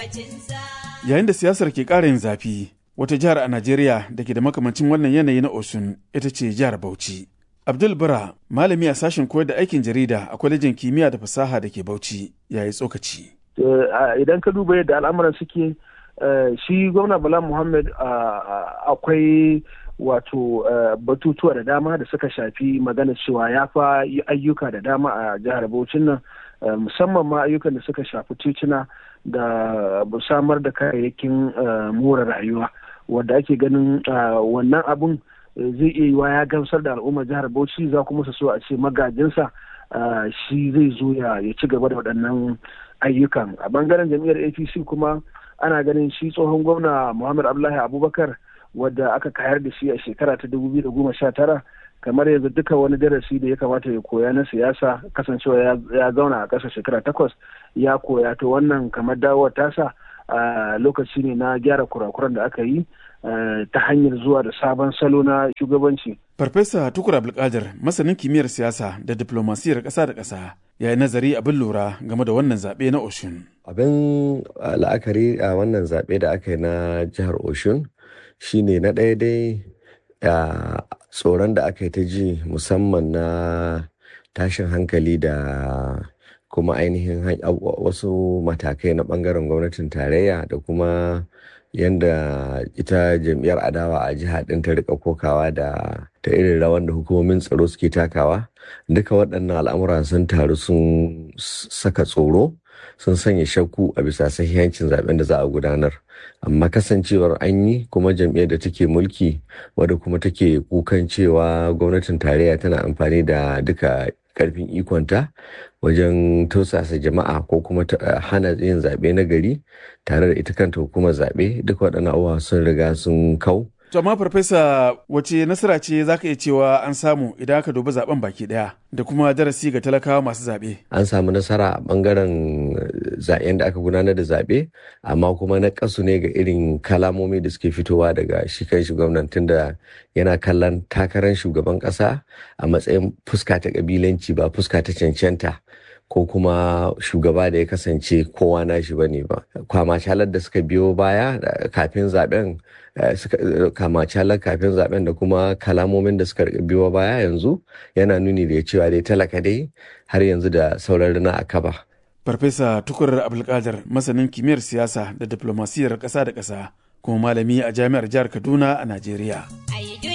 Yayin da siyasar ke ƙara yin zafi, wata jihar a Najeriya da ke da makamancin wannan yanayi na Osun ita ce jihar Bauchi. Abdul Bara, malami a sashen koyar da aikin jarida a kwalejin kimiyya da fasaha da ke Bauchi, ya yi tsokaci. Idan ka duba yadda al'amuran suke, shi gwamna Bala Muhammad akwai wato batutuwa da dama da suka shafi magana cewa ya fa yi ayyuka da dama a jihar Bauchin nan musamman ma ayyukan da suka shafi tituna da samar da kayayyakin more rayuwa wadda ake ganin wannan abun zai iya yiwa ya gamsar da al'ummar jihar Bauchi za kuma su so a ce magajinsa shi zai zo ya ci gaba da waɗannan ayyukan a bangaren jam'iyyar apc kuma ana ganin shi tsohon gwamna muhammad abdullahi abubakar wadda aka kayar da shi a shekara ta dubu biyu da goma sha tara kamar yanzu duka wani darasi da ya kamata ya koya na siyasa kasancewa ya zauna a ƙasa shekara takwas ya koya to wannan kamar dawowar tasa a lokaci ne na gyara kurakuran da aka yi ta hanyar zuwa da sabon salo na shugabanci. Farfesa Tukur Abdulkadir masanin kimiyyar siyasa da diplomasiyar ƙasa da ƙasa ya yi nazari abin lura game da wannan zaɓe na Oshun. Abin la'akari a wannan zaɓe da aka yi na jihar Oshun shine na ɗaya dai tsoron da aka yi ta ji musamman na tashin hankali da kuma ainihin wasu matakai na ɓangaren gwamnatin tarayya da kuma yadda ita jam'iyyar adawa a jiha ɗin ta rika kokawa da ta irin rawan da hukumomin tsaro suke takawa duka waɗannan al'amura sun taru sun saka tsoro sun sanya shakku a bisa sahihancin zaben da za a gudanar amma kasancewar an yi kuma jam'iyyar da take mulki wadda kuma take kukan cewa gwamnatin tarayya tana amfani da duka karfin ikonta wajen tausasa jama'a ko kuma hana yin zaɓe na gari tare da ita kanta hukumar zaɓe duk waɗannan abubuwa sun riga sun kau. To amma farfesa wace nasara ce za ka iya cewa an samu idan aka dubi zaben baki ɗaya da kuma darasi ga talakawa masu zaɓe? An samu nasara a ɓangaren zaɓen da aka gudanar da zaɓe amma kuma na ƙasu ne ga irin kalamomi da suke fitowa daga shi kan shi gwamnan tunda yana kallon takarar shugaban ƙasa a matsayin fuska ta ƙabilanci ba fuska ta cancanta. ko kuma shugaba da ya kasance kowa na shi bane ba kwamacalar da suka biyo baya kafin zaben kwamacalar kafin zaben da kuma kalamomin da suka biyo baya yanzu yana nuni da cewa dai talaka dai har yanzu da sauran rana a kaba farfesa tukur abdulkadir masanin kimiyyar siyasa da diplomasiyar ƙasa da ƙasa kuma malami a jami'ar jihar kaduna a najeriya